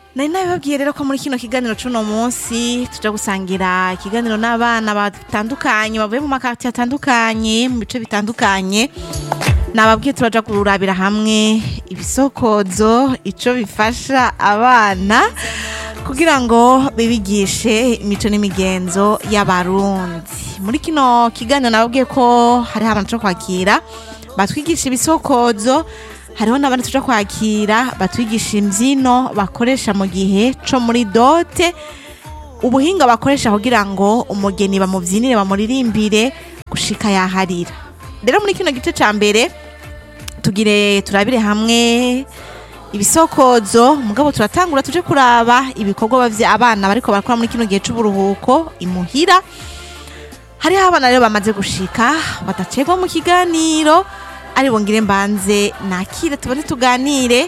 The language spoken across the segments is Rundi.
nari nabibabwiye rero ko muri kino kiganiro c'uno munsi tuja gusangira ikiganiro n'abana batandukanye bavuye mu makarti atandukanye mu bice bitandukanye nababwiye turaja kurabira hamwe ibisokozo ico bifasha abana kugira ngo bibigishe imico n'imigenzo y'abarundi muri kino kiganiro nababwiye ko hariho abantu co kwakira batwigisha ibisokozo hariho n'abandi tuja kwakira batwigisha imbyino bakoresha mu gihe co muri dote ubuhinga bakoresha kugira ngo umugeni bamubyinire bamuririmbire gushika yaharira rero muri kino gice ca mbere tugire turabire hamwe ibisokozo mugabo turatangura tuje kuraba ibikorwa bavye abana bariko barakora muri kino gihe c'uburuhuko imuhira hariho abana rero bamaze gushika badacegwa mu kiganiro ari bongere mbanze nakire tubone tuganire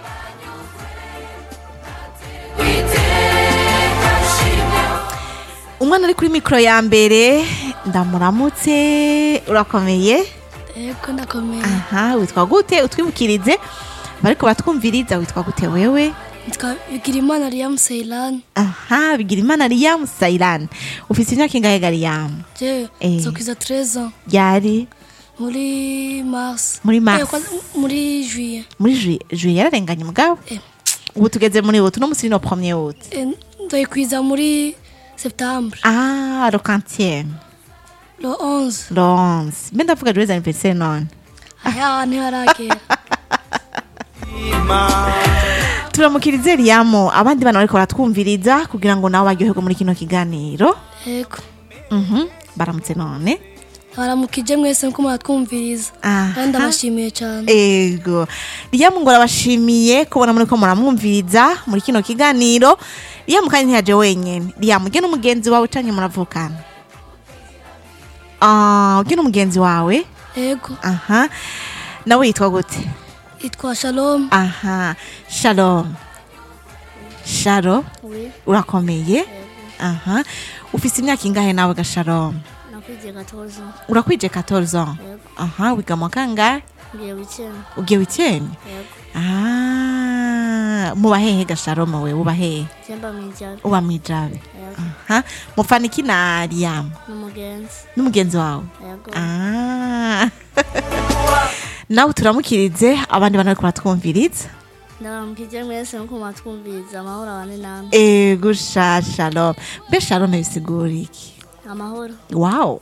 umwana ari kuri mikoro ya mbere ndamuramutse urakomeye Ego ndakomeye. aha witwa gute utwibukirize bariko batwumviriza witwa gute wewe Nitwa Bigirimana Liam Ceylan. aha bigira imana riyamu sayirani ufise imyaka ingahe gariyamu Je, Eh. nzokwiza 13 ans. ryari Muri Mars. Muri Mars. Eh, kwa- muri Juillet. muri juye juye yararenganye mugabo Eh. ubu tugeze muri wotu no musi no premier wotu Eh, Nzoyikwiza muri Septembre. ah le quantième Le 11. le 11 mbe ndavuga joyeux anniversaire none Aya ntiharagera. turamukirize riyamu abandi bana bariko baratwumviriza kugira ngo nabo baryoherwe muri kino kiganiro Ego. Mhm, baramutse none Baramukije mwese nko muratwumviriza. Aha. Kandi ndabashimiye cyane. ego riyamu ngo arabashimiye kubona muriko muramwumviriza muri kino kiganiro riyamu kandi ntiyaje wenyene riyamu ujye n'umugenzi wawe canke muravukana Ah, ujye n'umugenzi wawe Ego. aha nawe yitwa gute Itwa Shalom. aha shalom sharo Oui, urakomeye aha ufise imyaka ingahe nawe ga shalom nakwije 14 ans. urakwije 14 ans Yego. aha wiga mu kangahe Ngiye weekend. ugiye wikeni Yego. ah muba hehe ga shalom we uba hehe Jemba mwijari. uba mwijabe Yego. aha mufana iki na riyamu N'umugenzi. n'umugenzi wawe Yego. ah nawe turamukirize abandi bantu bariko baratwumviriza Ndaramukije mwese nko mwatwumviriza amahoro abane namwe. ego sha shalom mbe shalom bisigura iki Amahoro. wow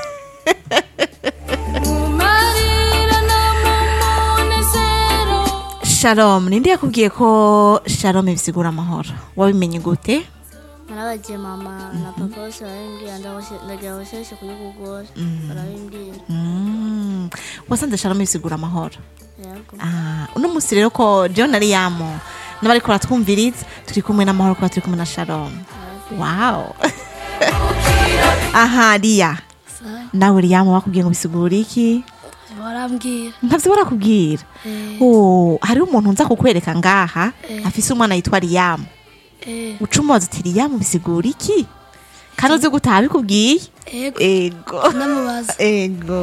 shalom ninde yakubwiye ko shalom bisigura amahoro wabimenye gute Narabagiye mama na papa bose barabimbwira ndabashe- ndagira basheshe kuri Google. Barabimbwira. Mm, wasanze shalom bisigura amahoro Yego. Ah, uno musi rero ko john ari yamo n'abariko baratwumviriza turi kumwe n'amahoro kuba turi kumwe na shalom wow aha riya Sa- nawe riyamu bakubwiye ngo bisigura iki Barambwira. ntavyo barakubwira Eh, oh, hariho umuntu nza kukwereka ngaha Eh. afise umwana yitwa riyamu eh, uca umubaza uti riyamu bisigura iki kandi uzi gutaha bikubwiye ego. ego Namubaza. ego